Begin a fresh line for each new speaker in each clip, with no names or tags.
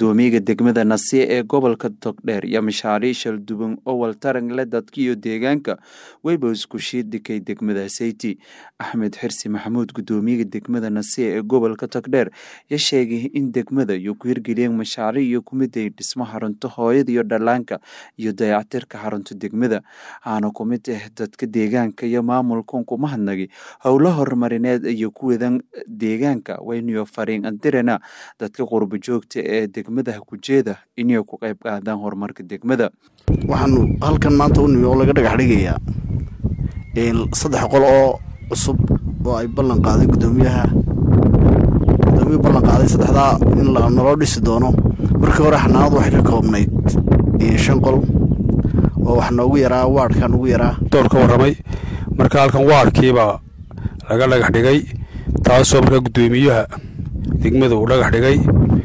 gudoomiyaga degmada nasiye ee gobolka togdheer iyo mashaariic shalduban oo waltarangle dadka iyo deegaanka weyba isku shiidhikay degmada sayti axmed xirsi maxamuud gudoomiyaga degmada nasiye ee gobolka togdheer ya sheegay in degmada iyo ku hirgeliyeen mashaariic iyo kumiday dhismo xarunto hooyada iyo dhallaanka iyo dayactirka xarunta degmada aana ku mid ah dadka deegaanka iyo maamulkan kuma hadnagay howlo horumarineed iyo kuwadan deegaanka wayniyo fariin andirana dadka qurba joogta ee degmada kujeeda inay ku qayb qaadaan horumarka degmada
waxaanu halkan maanta u nimi oo laga dhagax dhigayaa saddex qol oo cusub oo ay ballan qaaday gudoomiyaha gudoomiya ballan qaaday saddexdaa in naloo dhisi doono markii hore xanaanadu waxay ka koobnayd shan qol oo wax noogu yaraa waadhka nugu yaraa
door ka warramay marka halkan waadhkiibaa laga dhagax dhigay taasoo markaa guddoomiyaha degmada uu dhagax dhigay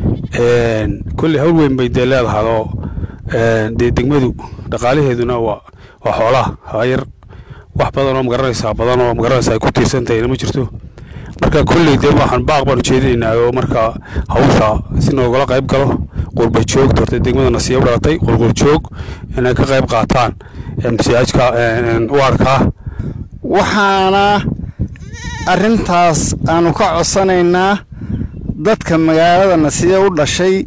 kolley hawl weyn bay dee leedahadoo dee degmadu dhaqaalaheeduna waa waa xoolaha hayar wax badanoo magaranaysaa badanoo magaranaysa ay ku tiirsantahayna ma jirto marka kolley dee waxaan baaq baan ujeedinaynaa oo marka hawsha si noogala qayb galo qurba joog horta degmada nasiya u dhalatay qulqul joog inay ka qayb qaataan msiajka waarkaa
waxaana arrintaas aanu ka codsanaynaa dadka magaalada nasiya u dhashay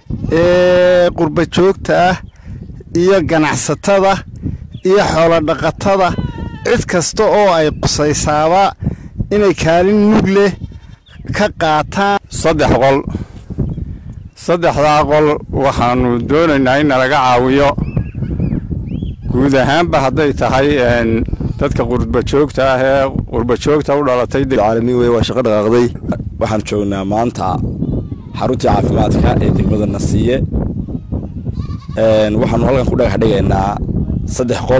ee qurba joogta ah iyo ganacsatada iyo xoolodhaqatada cid kasta oo ay qusaysaaba inay kaalin mug leh ka qaataan
saddex qol saddexdaa qol waxaannu doonaynaa in nalaga caawiyo guud ahaanba hadday tahay dadka qurbajoogta ah ee qurbajoogta u dhalatay
caalamiin wey waa shaqo dhaqaaqday waxaan joognaa maanta xaruntii caafimaadka ee degmada nasiye waxaanu halkan ku dhagax dhigaynaa saddex qol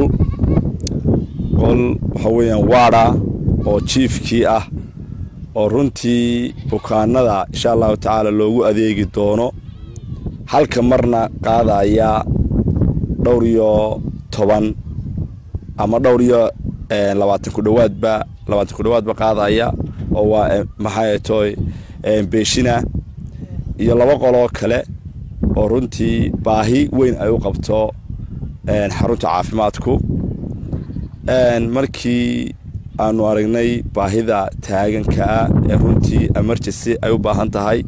qol waxa weeyaan waadha oo jiifkii ah oo runtii bukaanada insha allahu tacaala loogu adeegi doono halka marna qaadaya dhowr iyo toban ama dhowr iyo labaatan ku dhowaadba labaatan ku dhowaadba qaadaya oo waa maxay toy beeshina iyo laba qoloo kale oo runtii baahi weyn ay u qabto xarunta caafimaadku markii aanu aragnay baahida taagankaa ee runtii emergency ay u baahan tahay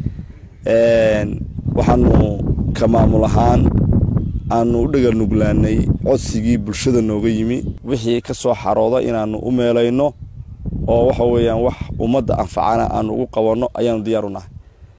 waxaanu ka maamul ahaan aanu u dhagal nuglaanay codsigii bulshada nooga yimi wixii ka soo xarooda inaannu u meelayno oo waxa weeyaan wax ummadda anfacana aanu ugu qabanno ayaanu diyaar u nahay